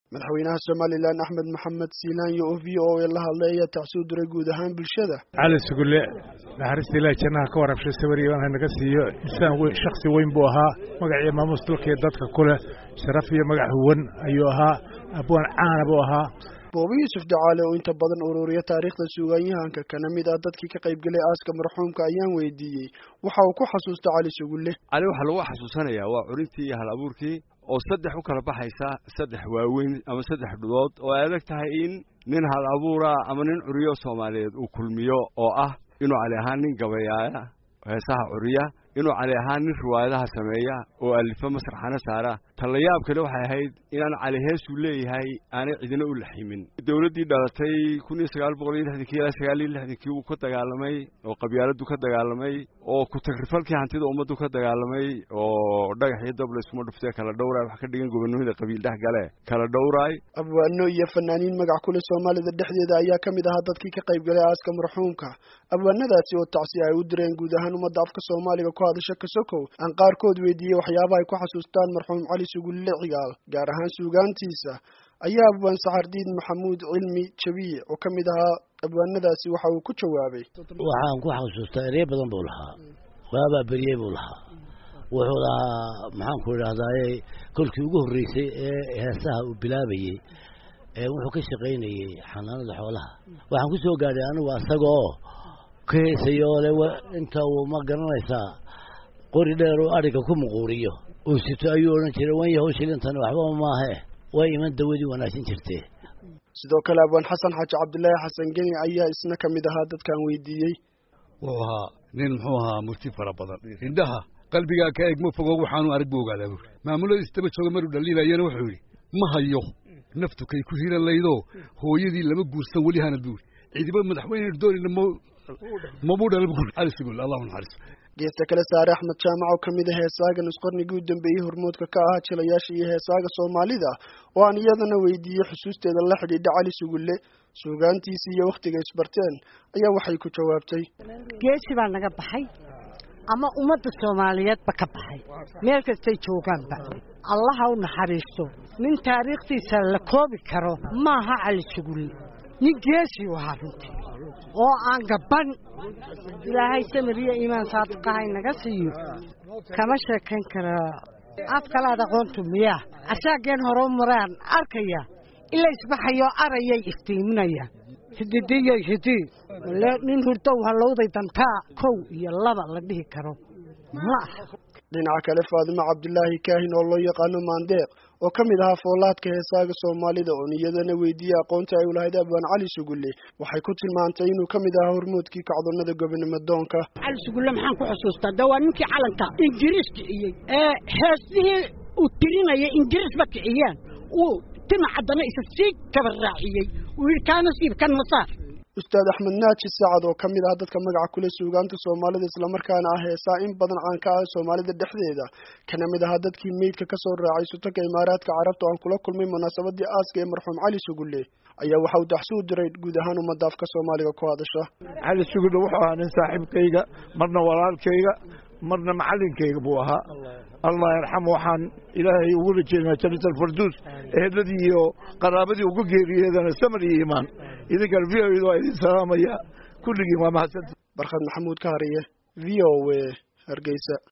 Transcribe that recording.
madaxweynaha somalilan axmed maxamed siilaanyo oo v o a la hadlay ayaa tacsoo diray guud ahaan bulshada cali sugulle naxariista ilaah jannaha ka warabshay sawiriyaban hanaga siiyo insaan shaksi weyn buu ahaa magacii maamuus dalkaiyo dadka ku leh sharaf iyo magac huwan ayuu ahaa abwaan caana buu ahaa boobi yuusuf dacaale oo inta badan ururiya taariikhda suugaanyahanka kana mid ah dadkii ka qaybgelay aaska marxuumka ayaan weydiiyey waxa uu ku xasuusta cali sugulle cali waxaa lagu xasuusanayaa waa curintii iyo hal abuurkii oo saddex u kala baxaysa saddex waaweyn ama saddex dhudood oo ay adag tahay in nin hal abuura ama nin curiyo soomaaliyeed uu kulmiyo oo ah inuu cali ahaan nin gabayaaya heesaha curiya inuu cali ahaan nin riwaayadaha sameeya oo alifa masraxana saara tallayaab kale waxay ahayd inaan cali heesuu leeyahay aanay cidina u laximin dowladdii dhalatay kun iyo sagaal boqol iyo lixdankii ilaa sagaal iyo lixdankii wuu ka dagaalamay oo qabyaaladdu ka dagaalamay oo ku-tagrifalkii hantida ummaddu ka dagaalamay oo dhagax iyo dab laysuma dhuftee kala dhowraay wax ka dhigan gobonimada qabiil dhex gale kala dhowraay abwaano iyo fanaaniin magac kule soomaalida dhexdeeda ayaa ka mid ahaa dadkii ka qaybgalay aaska marxuumka abwaanadaasi oo tacsi ay u direen guud ahaan ummadda afka soomaaliga ku hadasha kasokow aan qaarkood weydiiyey waxyaabaha ay ku xasuustaan marxuum cali sugulle cigaal gaar ahaan suugaantiisa ayaa abwaan saxardiid maxamuud cilmi jabiic oo ka mid ahaa abwaanadaasi waxa uu ku jawaabay waxaan ku xasuustaa erey badan buu lahaa waabaa beriyey buu lahaa wuxuu lahaa maxaanku idhahdaaye kolkii ugu horreysay ee heesaha uu bilaabayey wuxuu ka shaqaynayey xanaanada xoolaha waxaan ku soo gaadhay anigu asagaoo ka heesaya oo le inta uu ma garanaysaa qori dheer uu adhiga ku muquuriyo uu sito ayuu odhan jiray wan yahow shilintani waxbaba maahe way iman dawadii wanaagsan jirtee sidoo kale abwaan xasan xaaji cabdilaahi xasan geni ayaa isna ka mid ahaa dadkaan weydiiyey wuxuu ahaa nin muxuu ahaa murti fara badan indhaha qalbigaa ka eeg ma fogo waxaanu arag buu ogaadaa buuri maamuladiis daba jooga maruu dhaliilayana wuxuu yidhi ma hayo naftu kay ku hiran laydoo hooyadii lama guursan weli hana buuri ciidiba madaxweyne doonina mabuu dhala buuri cali sugul allahu naxariis geesta kale saare axmed jaamac oo ka mid a heesaaga nusqarnigii u dambeeyey hormoodka ka ahaa jilayaasha iyo heesaaga soomaalida oo aan iyadana weydiiyey xusuusteeda la xidhiidha cali sugulle suugaantiisii iyo wakhtiga isbarteen ayaa waxay ku jawaabtay geesi baa naga baxay ama ummadda soomaaliyeedba ka baxay meel kastay joogaanba allaha u naxariisto nin taariikhdiisa la koobi karo maaha cali sugulle nin geesi u ahaa runtii oo aan gaban ilaahay samir iyo iimaan saadiqahay naga siiyo kama sheekayn karaa af kalaad aqoontu miyaa asaageen hore u maraan arkaya ila isbaxayo arayay iftiiminaya hididiyay hidii nin hurdow hallowday dantaa kow iyo laba la dhihi karo ma aha dhinaca kale faadimo cabdilaahi kaahin oo loo yaqaano maandeeq oo ka mid ahaa foolaadka heesaaga soomaalida oon iyadana weydiiyey aqoonta ay u lahayd abwaan cali sugulle waxay ku tilmaantay inuu ka mid ahaa hormoodkii kacdoonnada gobonimo doonka cali sugulle maxaan ku xusuustaa de waa ninkii calanka ingiriis kiciyey ee heesihii uu tirinayay ingiriisba kiciyeen uu tima caddana isa sii kaba raaciyey uu yidhi kaa nasiib kan masaar ustaad axmed naaji saacad oo ka mid ah dadka magaca kule suugaanta soomaalida islamarkaana ah heesaa in badan caan ka ah soomaalida dhexdeeda kana mid ahaa dadkii meydka ka soo raacay sutanka imaaraadka carabta oo aan kula kulmay munaasabadii aaska ee marxuum cali sugulle ayaa waxa uu daxsuu diray guud ahaan ummadda afka soomaaliga ku hadasha cali sugulle wuxuu ahaa nin saaxiibkayga marna walaalkayga marna macallinkayga buu ahaa allah yarxam waxaan ilaahay ugu rajeynaa jannat alfarduus eheladii iyo qaraabadii uga geeriyeedana samar iyo iimaan idinkan v o d waa idin salaamaya kulligiin waa mahadsanti barkhad maxamuud ka hariye v o a hargeysa